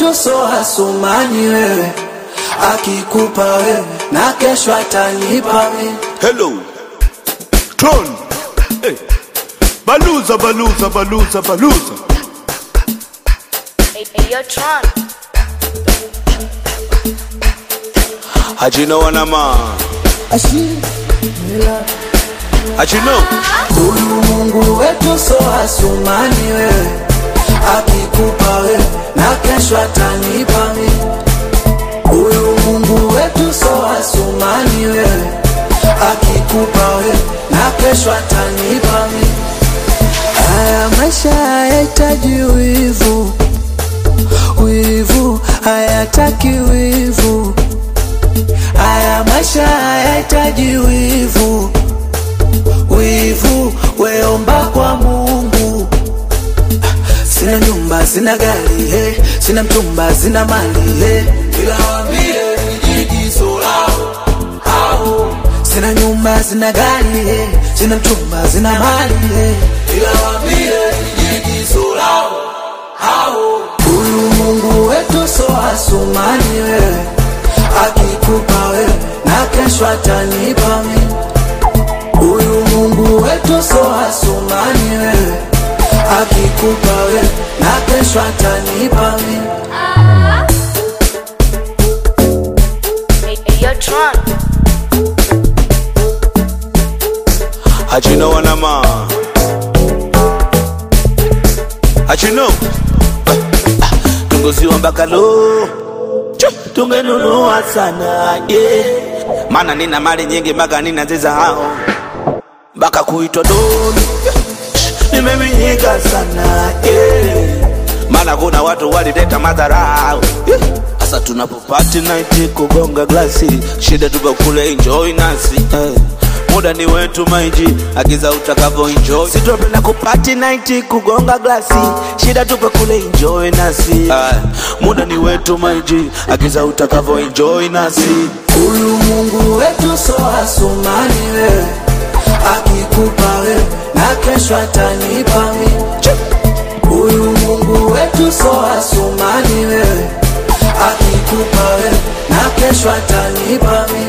wetu so asumani wewe, akikupa wewe na kesho atanipa mimi. Hello. Tron. Hey. Baluza, baluza, baluza, baluza. Hey, hey, yo, Tron. Hajino wanama. Hajino. Huyu Mungu wetu so asumani wewe, akikupa wewe na kesho atanipa mimi. Huyu Mungu wetu so asumani wewe, akikupa wewe na kesho atanipa mimi. Haya maisha hayahitaji wivu, wivu hayataki wivu. Haya maisha hayahitaji wivu, wivu weomba kwa Mungu. Sina nyumba, sina gari, hey. sina mchumba, sina mali, hey. ila waambie nijigizo lao hao. Sina nyumba, sina gari, hey. sina mchumba, sina mali, hey. ila waambie nijigizo lao hao. Huyu Mungu wetu so asumani wewe, akikupa wewe na kesho atanipa mimi. Huyu Mungu wetu so asumani wewe, akikupa wewe na kesho atanipa mimi. Hey, hey, yo, Tron. Hajino wanama. Hajino. Tunguziwa mpaka lo. Tungenunua sana yeah. Maana nina mali nyingi mpaka nina zizahau mpaka kuitwa doni nimeminyika sana yeah. Maana kuna watu walileta madharau yeah. Sasa tunapopati night kugonga glasi, shida tupo kule enjoy nasi eh. Muda ni wetu maiji, agiza utakavyo enjoy. Sitopenda kupati night kugonga glasi, shida tupo kule enjoy nasi eh. Muda ni wetu maiji, agiza utakavyo enjoy nasi Huyu Mungu wetu so asumani wewe, akikupa wewe na kesho atanipa mimi. Huyu Mungu wetu so asumani wewe, akikupa wewe na kesho atanipa mimi.